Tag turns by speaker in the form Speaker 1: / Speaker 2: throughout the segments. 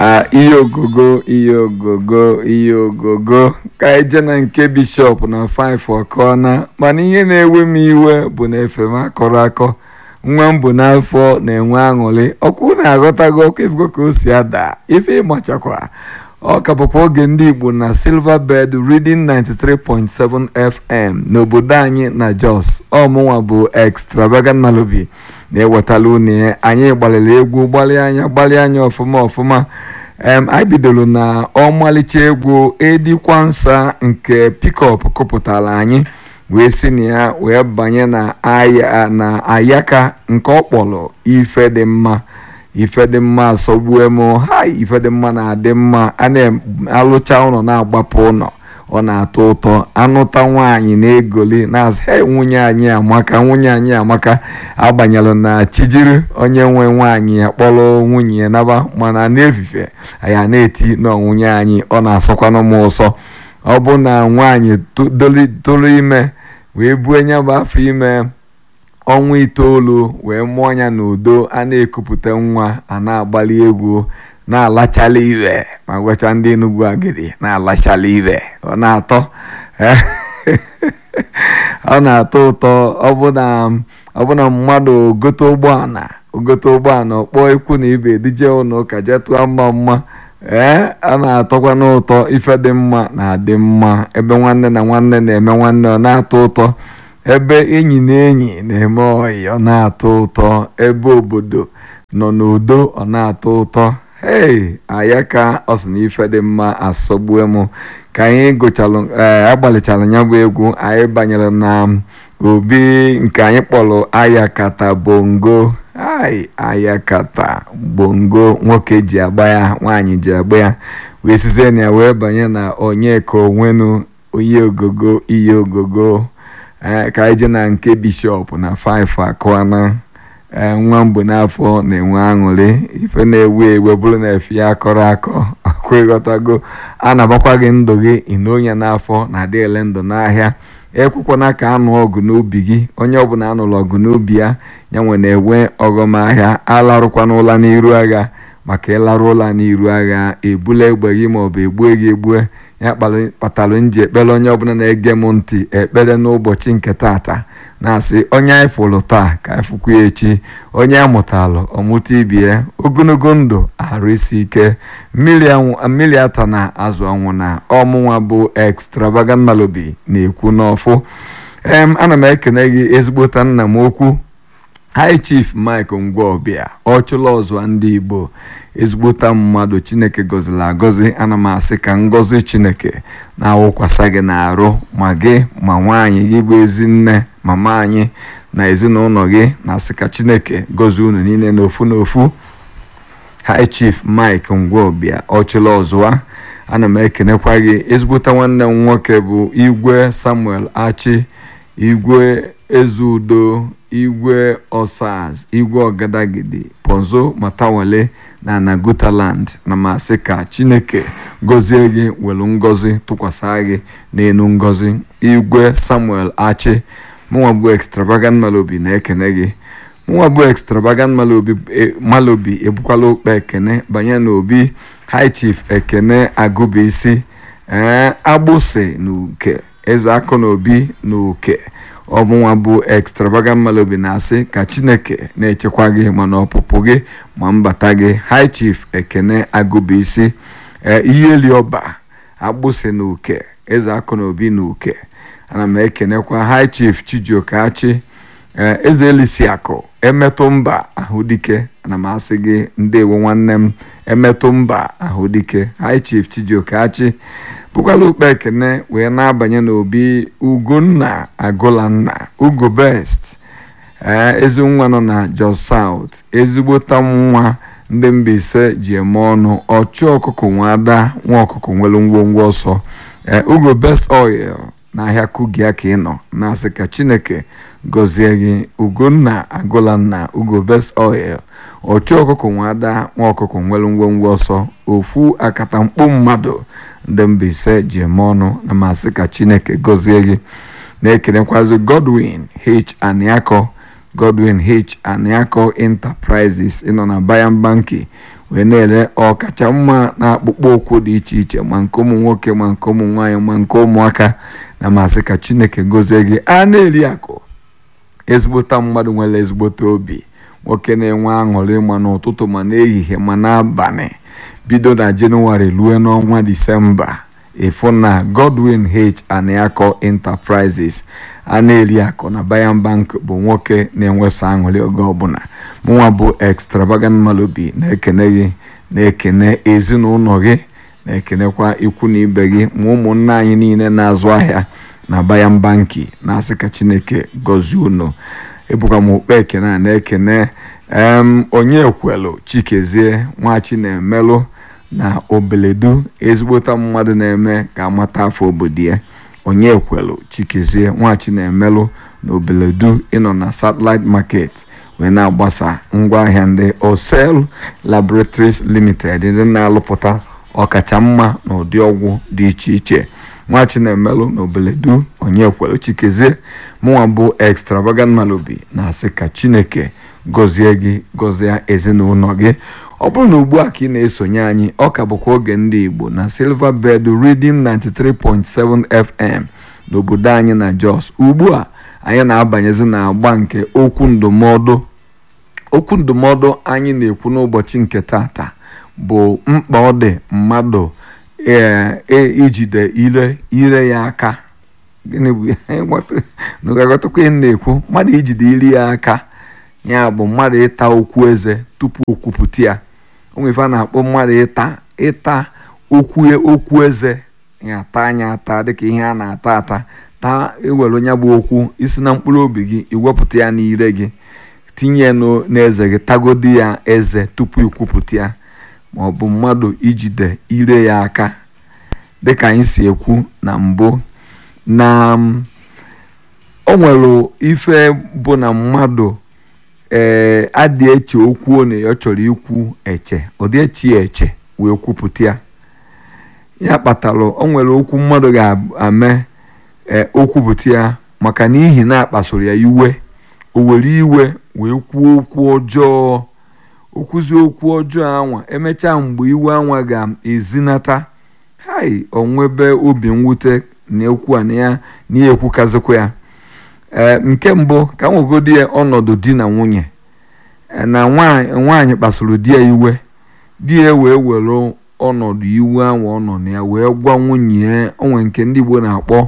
Speaker 1: Ah, ihe ogogo ihe ogogo ihe ogogo ka anyị jee na nke bishọp na 5 ọkọna mana ihe na-ewe m iwe bụ na efe m akọrọ akọ nwa m bụ n'afọ na-enwe aṅụrị ọkwụ na-aghọtago ọkụ ifugo ka o si ada ife ịmachakwa ọ ka bụkwa oge ndị igbo na silver bed reading 93.7 fm n'obodo anyị na jos ọmụnwa bụ extravagant malobi na-ewetala unu ya anyị gbalịrị egwu gbalịa anya gbalịa anya ọfụma ọfụma em anyị bidoro na ọmalịcha egwu edikwansa nke pikọp kụpụtara anyị wee si na ya wee banye na aya na ayaka nke ọ kpọrọ ife dị mma ife dị mma asọgbue m ha ife dị mma na-adị mma a na-alụcha ụlọ na-agbapụ ụlọ ọ na-atọ ụtọ anụta nwaanyị na-egoli na-asị he nwunye anyị amaka nwunye anyị amaka agbanyelụ na chijiri onye nwe nwaanyị ya kpọrọ nwunye ya naba mana n'efife ya na-eti na nwunye anyị ọ na-asọkwanụ m ụsọ ọ bụ na nwaanyị toro ime wee buo nya bụ afọ ime ọnwa itoolu wee mụọ ya n'udo a na-ekupụta nwa a na-agbali egwu na-alachala iwe ma gwacha ndị Enugu agidi na-alachala iwe ọ na-atọ ọ na-atọ ụtọ ọbụna mmadụ gote ụgbọala ogote ụgbọala ọkpọọ ikwu na ibe dije ụlọ ụka jee tụọ mma mma ee a na-atọkwa n'ụtọ ife dị mma na-adị mma ebe nwanne na nwanne na-eme nwanne ọ na-atọ ụtọ ebe enyi na enyi na-eme ọyị ọ na-atọ ụtọ ebe obodo nọ n'udo ọ na-atọ ụtọ hei ayaka ọ sị na ife dị mma asọgbue m ka anyị gụchalụ agbalịchara ya bụ egwu anyị banyere na obi nke anyị kpọrọ ayakata bongo ai ayakata bongo nwoke ji agba ya nwaanyị ji agba ya wee sizie na ya wee banye na onye ka onwenu oyi ogogo iyi ogogo ka anyị jee na nke bishọp na 5 akụana nwa mbụ n'afọ na-enwe aṅụrị ife na-ewu ewe bụrụ na efe ya akọrọ akọ akwa ịghọtago a na-agbakwa gị ndụ gị inonya n'afọ na-adị ele ndụ n'ahịa ekwekwana ka anụ ọgụ n'ubi gị onye ọbụla anụrụ ọgụ n'ubi ya ya nwe na-enwe ọghọm ahịa alarụkwana ụla n'iru agha maka ịlarụ ụla n'iru agha ebula egbe gị maọbụ egbue gị egbue ya kpatara nji ekpere onye ọbụla na-ege m ntị ekpere n'ụbọchị nke tata na-asị onye anyị fụrụ taa ka anyị fụkwa ya echi onye amụtalụ ọmụta ibie ogologo ndụ arụ isi ike mmiri ata na azụ ọnwụ na ọmụnwa bụ extravagant malobi na-ekwu n'ọfụ em ana m ekene gị ezigbota nna m okwu high chief mike ngwaọbịa ọchụla ọzọ ndị igbo ezigbota mmadụ chineke gọziri agọzi ana m asị ka ngọzi chineke na-awụkwasa gị n'arụ ma gị ma nwaanyị gị bụ ezi nne mama anyị na ezinụlọ gị na-asị ka chineke gọzie unu niile n'ofu n'ofu high chief mike ngwaọbịa ọchụla ọzụwa ana m ekenekwa gị ezigbota nwanne m nwoke bụ igwe samuel achi igwe ezeudo igwe osaz igwe ọgadagidi ponzo matawale na nagutaland na masị ka chineke gọzie gị welu ngọzi tụkwasị gị n'elu ngọzi igwe samuel achi mụnwa bụ extravagant malobi na-ekene gị mụnwa bụ extravagant malobi ebukwala okpe ekene banye n'obi high chief ekene agụbisi ee agbụsị na uke eze akụ na obi na uke ọmụnwa bụ extravagant malobi na-asị ka chineke na-echekwa gị mana ọpụpụ gị ma mbata gị high chief ekene agụbisi ihe liọba agbụsị na uke eze akụ na obi na uke ana m ekenekwa high chief chijiokachi eze elisiakụ emetụ mba ahụdike ana m asị gị ndewo nwanne m emetụ mba ahụdike high chief chijiokachi bụkwala ukpe ekene wee na-abanye n'obi ugonna agụlanna ugo best ee ezi nwa nọ na jos south ezigbota nwa ndị Mbaise ji eme ọnụ ọchụ ọkụkọ nwa ada nwa ọkụkọ nwere ngwongwo ọsọ ee ugo best oil n'ahịa kugia ka ị nọ na-asị ka chineke gọzie gị ugonna agụlanna ugo best oil ọchụ ọkụkọ nwa ada nwa ọkụkọ nwere ngwongwo ọsọ ofu akatamkpo mmadụ ndị Mbaise ji eme ọnụ na masị ka chineke gọzie gị na-ekenekwazi Godwin H Aniako Godwin H Aniako Enterprises ịnọ na Bayan Banki wee na-ere ọkacha mma na akpụkpọ ụkwụ dị iche iche ma nke ụmụ nwoke ma nke ụmụ nwaanyị ma nke ụmụaka na masị ka chineke gozie gị a na-eri akụ ezigbota mmadụ nwere ezigbote obi nwoke na-enwe aṅụrị ma n'ụtụtụ ma n'ehihie ma n'abalị bido na jenụwarị ruo n'ọnwa disemba ịfụ na godwin h aniako enterprises a na-eri akụ na bayan bank bụ nwoke na-enwesa aṅụrị oge ọbụla mụnwa bụ extravagant malobi na-ekene gị na-ekene ezinụlọ gị na-ekenekwa ikwu na ibe gị ma ụmụnne anyị niile na-azụ ahịa na bayan banki na-asị ka chineke gọzie unu ebukwa m okpe ekene a na-ekene onye kwelu chikezie nwachi na-emelụ na obeledu ezigbota mmadụ na-eme ka amata afọ obodo ya onye kwelu chikezie nwachi na-emelụ na obeledu ịnọ na satellite market wee na-agbasa ngwaahịa ndị osel laboratories limited ndị na-alụpụta ọkacha mma na ụdị ọgwụ dị iche iche nwachi na-emelụ na obeledu onye kwelu chikezie mụnwa bụ extravagant malobi na-asị ka chineke gọzie gị gọzie ezinụlọ gị ọ bụrụ na ugbu a ka ị na-esonye anyị ọ ka bụkwa oge ndị igbo na silver bed reading 93.7 fm n'obodo anyị na jos ugbu a anyị na-abanyezi na agba nke okwu ndụmọdụ okwu ndụmọdụ anyị na-ekwu n'ụbọchị nke tata bụ mkpa ọ dị mmadụ ijide ire ire ya aka gịnị bụ n'ụgagotakwa ihe na-ekwu mmadụ ijide iri ya aka ya bụ mmadụ ịta okwu eze tupu okwupụta ya onwefe a na-akpọ mmadụ ịta ịta okwu okwu eze ya ata anya ata dịka ihe a na-ata ata taa ewere onye bụ okwu isi na mkpụrụ obi gị iwepụta ya n'ire gị tinye n'eze gị tagodi ya eze tupu ikwupụta ya ma ọ bụ mmadụ ijide ire ya aka dịka anyị si ekwu na mbụ na o nwere ife bụ na mmadụ ee adị eche okwu ọ na ọ chọrọ ikwu eche ọ dị echi ya eche wee kwupụta ya ya kpatara o nwere okwu mmadụ ga-ame okwupụta ya maka n'ihi na akpasoro ya iwe o were iwe wee kwuo okwu ọjọọ okwuzi okwu ọjọọ anwa emechaa mgbe iwe anwa ga-ezinata hai onwebe obi mwute na ekwu a na ya na ya ekwukazikwa ya ee nke mbụ ka m nwegodi ya ọnọdụ di na nwunye na nwaanyị kpasuru di ya iwe di ya wee were ọnọdụ iwe ahụ ọ nọ na ya wee gwa nwunye ya onwe nke ndị Igbo na-akpọ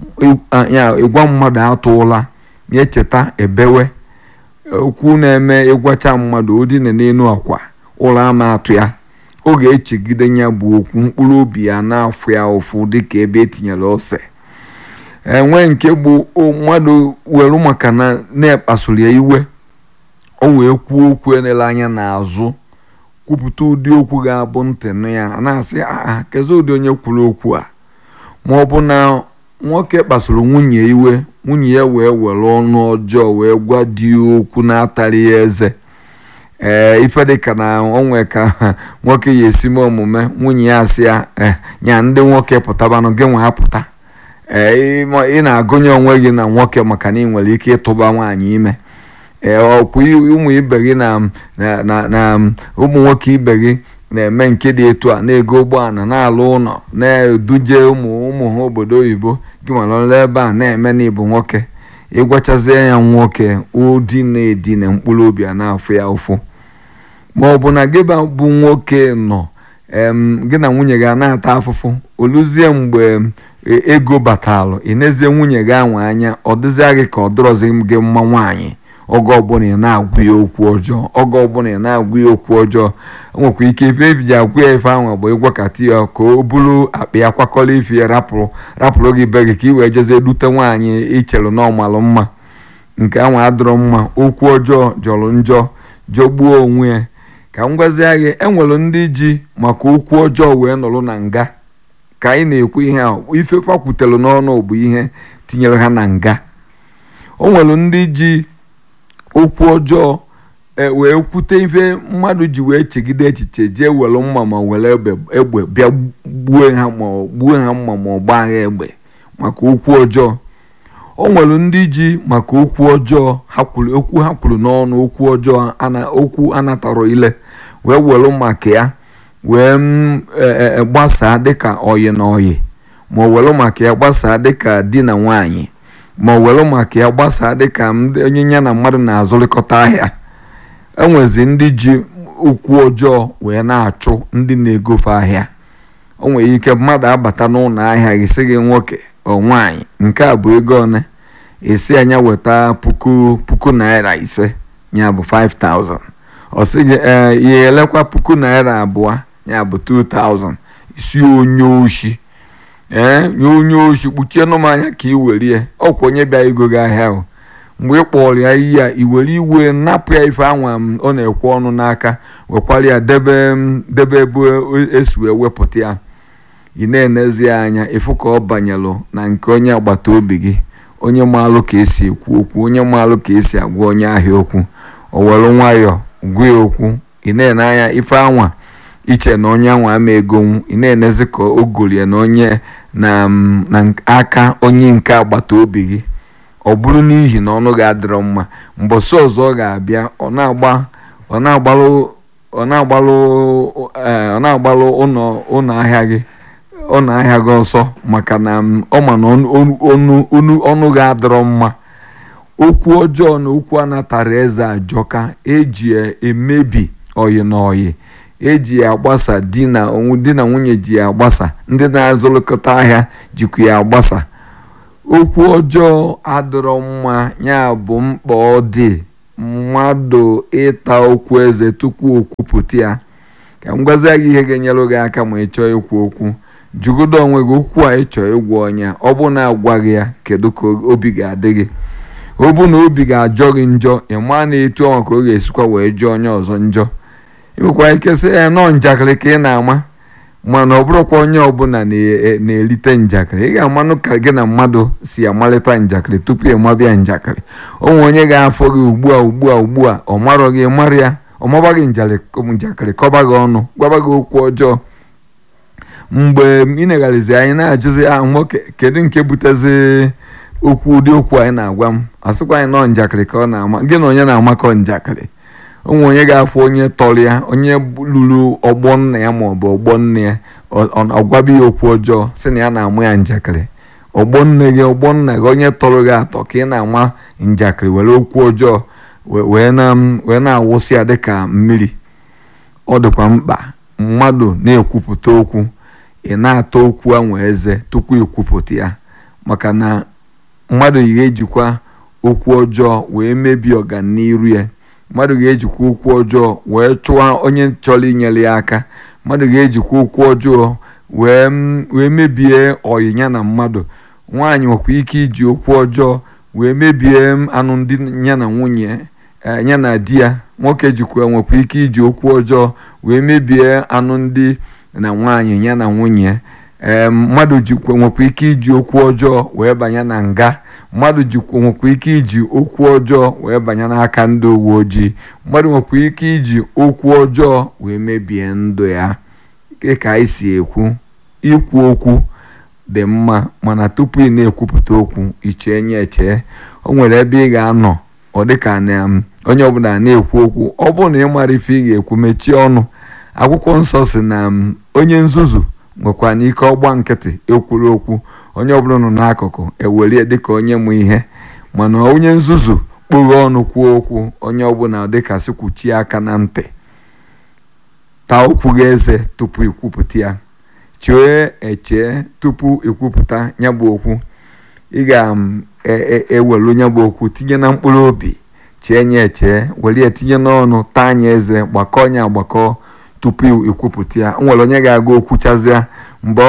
Speaker 1: ya ịgwa mmadụ atụla ya echeta ebewe okwu na-eme ịgwacha mmadụ odina n'elu akwa ụlọ ama atụ ya ọ ga-echegide ya bụ okwu mkpụrụ obi ya na-afụ ya ụfụ dịka ebe etinyere ose enwe nke bụ mmadụ were maka na na-ekpasuru ya iwe o wee kwuo okwu enele anya n'azụ kwupụta ụdị okwu ga-abụ ntị nụ ya na-asị aa kezi ụdị onye kwuru okwu a ma ọ bụ na nwoke kpasuru nwunye iwe nwunye ya wee were ọnụ ọjọọ wee gwa di okwu na-atarị ya eze ee ife dịka na onwe ka nwoke ya esi mee omume nwunye ya asị ya nya ndị nwoke pụtabanụ gị nwa apụta ee ị na-agụnye onwe gị na nwoke maka na ị nwere ike ịtụba nwaanyị ime ee ọkwa ụmụ ibe gị na na ụmụ nwoke ibe gị na-eme nke dị etu a na-ego ụgbọala na-alụ ụlọ na-eduje ụmụ ụmụ ha obodo oyibo gị malọla ebe a na-eme na ịbụ nwoke ịgwachazie ya nwoke ụdị na-edina mkpụrụ obi a na-afụ ya ụfụ ma ọ bụ na gị bụ nwoke nọ gị na nwunye gị na-ata afụfụ oluzie mgbe ego batalụ ị nezie nwunye gị anwa anya ọ dịzịa gị ka ọ dịrọzi gị mma nwaanyị oge ọbụla ị na-agwụ ya okwu ọjọọ oge ọbụla ị na-agwụ ya okwu ọjọọ o nwekwa ike ife ebiji agwụ ya ife ahụ bụ ịgwakọta ya ka o buru akpa ya kwakọrọ ife ya rapụrụ rapụrụ gị be gị ka ị wee jezie dute nwaanyị ichere na ọmalụ mma nke ahụ adịrọ mma okwu ọjọọ jọrọ njọ jọgbuo onwe ya ka m gwazie gị enwere ndị ji maka okwu ọjọọ wee nọrọ na nga ka anyị na-ekwu ihe a ife fakwutere n'ọnụ bụ ihe tinyere ha na nga o nwere ndị ji okwu ọjọọ wee kwute ife mmadụ ji wee chegide echiche jee were mma ma were egbe bịa gbuo ha ma gbuo ha mma ma ọ gbaa ha egbe maka okwu ọjọọ o nwere ndị ji maka okwu ọjọọ okwu ha kwuru n'ọnụ okwu ọjọọ okwu anatarọ ile wee welu maka ya wee gbasaa dịka oyi na oyi ma o welu maka ya gbasaa dịka di na nwanyị ma o welu maka ya gbasaa dịka onye ya na mmadụ na-azụrịkọta ahịa enwezi ndị ji okwu ọjọọ wee na-achụ ndị na-egofe ahịa o nwere ike mmadụ abata n'ụlọ ahịa gị sị gị nwoke ọ nwaanyị nke a bụ ego one esi anya weta puku puku naira ise ya bụ 5000 ọ sị gị ee ihe elekwa puku naira abụọ ya bụ 2000 isi onye oshi ee nye onye oshi kpuchie nụ m anya ka ị werie ọkwa onye bịa ego gị ahịa ahụ mgbe ị kpọrọ ya iyi ya i were iwe napụ ya ife anwa m ọ na-ekwe ọnụ n'aka wekwara ya debe debe ebe esi wee wepụta ya ị na-enezi ya anya ịfụ ka ọ banyelụ na nke onye agbata obi gị onye maalụ ka esi ekwu okwu onye maalụ ka esi agwa onye ahịa okwu o were nwayọọ gwa ya okwu ị na-ene anya ife anwa iche na onye anwa ama egonwu ị na-enezi ka o golie na onye na aka onye nke agbata obi gị ọ bụrụ n'ihi na ọnụ ga-adịrọ mma mbọsị ọzọ ọ ga-abịa ọ na-agba ọ na-agbalụ ọ na-agbalụ ọ na-agbalụ ụlọ ahịa gị ụlọ ahịa gị ọsọ maka na ọ ma na ọnụ ga-adịrọ mma okwu ọjọọ na okwu anatara eze ajọka eji emebi oyi na oyi eji ya agbasa di na nwunye ji ya agbasa ndị na-azụrịkọta ahịa jikwa ya agbasa okwu ọjọọ adịrọ mma ya bụ mkpa ọ dị mmadụ ịta okwu eze tupu o kwupụta ya ka m gwazie gị ihe ga-enyere gị aka ma ị chọọ ikwu okwu jụgodo onwe gị okwu a ị chọọ ịgwa onye ọ bụ na agwaghị ya kedu ka obi ga-adị gị ọ bụ na obi ga-ajọ gị njọ ị maa na etu ọnwa ka ọ ga-esikwa wee jụọ onye ọzọ njọ ị nwekwara ike sị ya nọọ njakịrị ka ị na-ama mana ọ bụrụkwa onye ọbụla na-erite njakịrị ị ga-amanụ ka gị na mmadụ si amalite njakịrị tupu ị mabịa njakịrị onwe onye ga-afọ gị ugbu a ugbu a ugbu a ọ marọ gị mara ya ọ maba gị njakịrị kọba gị ọnụ gwaba gị okwu ọjọọ mgbe ị negharịzi anyị na-ajụzi a nwoke kedu nke butezi okwu ụdị okwu anyị na-agwa m asịkwa anyị nọọ njakịrị ka ọ na-ama gị na onye na-amakọ njakịrị onwe onye ga-afụ onye tọrọ ya onye lụrụ ọgbọ nna ya maọbụ ọgbọ nne ya ọgwabi ya okwu ọjọọ si na ya na-amụ ya njakịrị ọgbọ nne gị ọgbọ nna gị onye tọrọ gị atọ ka ị na-ama njakịrị were okwu ọjọọ wee na-awụsị ya dịka mmiri ọ dịkwa mkpa mmadụ na-ekwupụta okwu ị na-ata okwu anwa eze tupu ikwupụta ya maka na mmadụ ga-ejikwa okwu ọjọọ wee mebie ọganiru ya mmadụ ga-ejikwa okwu ọjọọ wee chụwa onye chọrọ inyere ya aka mmadụ ga-ejikwa okwu ọjọọ wee mebie ọyịnya na mmadụ nwaanyị nwekwa ike iji okwu ọjọọ wee mebie anụ ndị ya na nwunye ya na di ya nwoke jikwa nwekwa ike iji okwu ọjọọ wee mebie anụ ndị na nwaanyị ya na nwunye ee mmadụ jikwa nwekwa ike iji okwu ọjọọ wee banye na nga mmadụ jikwa nwekwa ike iji okwu ọjọọ wee banye n'aka ndị uwe ojii mmadụ nwekwa ike iji okwu ọjọọ wee mebie ndụ ya ka anyị si ekwu ikwu okwu dị mma mana tupu ị na-ekwupụta okwu ichee nye echee o nwere ebe ị ga-anọ ọ dịka na onye ọbụla na-ekwu okwu ọ bụrụ na ị mara ife ị ga-ekwu mechie ọnụ akwụkwọ nsọ si na onye nzuzu nwekwa n'ike ọgba nkịtị ekwuru okwu onye ọbụla nọ n'akụkụ ewelie dịka onye mụ ihe mana onye nzuzu kpoghe ọnụ kwuo okwu onye ọbụla dịka sikwuchie aka na ntị taa okwu gị eze tupu ikwupụta ya chee echee tupu ikwupụta ya bụ okwu ị ga-ewelu ya bụ okwu tinye na mkpụrụ obi chee nye echee were ya tinye n'ọnụ taa anya eze gbakọọ nya agbakọ tupu ikwupụta ya nwere onye ga-aga okwuchazịa mgbe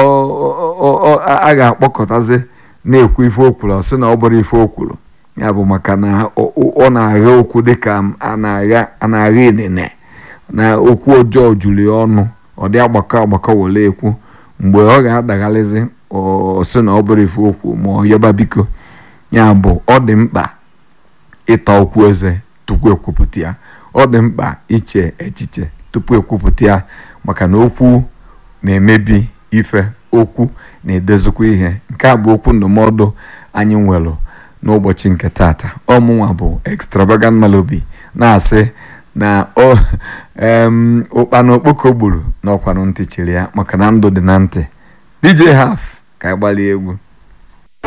Speaker 1: a ga-akpọkọtazi na-ekwu ife okwuru sị na ọ bụrụ ife okwuru ya bụ maka na ọ na-agha okwu dịka a na-agha inine na okwu ọjọọ juru ya ọnụ ọ dị agbakọ agbakọ were ekwu mgbe ọ ga-adaghalizi sị na ọ bụrụ ife okwu ma ọ yọba biko ya bụ ọ dị mkpa ịta okwu eze tupu ekwupụta ya ọ dị mkpa iche echiche tupu ekwupụta ya maka na okwu na-emebi ife okwu na-edozikwa ihe nke a bụ okwu ndụmọdụ anyị nwere n'ụbọchị nke tata ọmụnwa bụ extravagant Malobi na-asị na ụkpana okpoko gburu na ọkwanụ ntị chiri ya maka na ndụ dị na ntị DJ Haf ka anyị gbalịa egwu